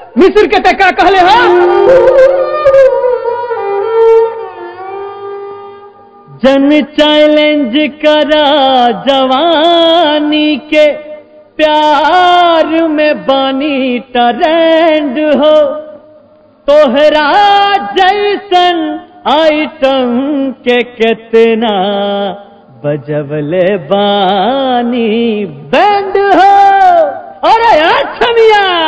मिस्र के टका कहले हो जन चैलेंज करा जवानी के प्यार में बनी ट्रेंड हो तोहरा जैसन आइटम के कितना बजबले बानी बैंड हो अरे अच्छा मिया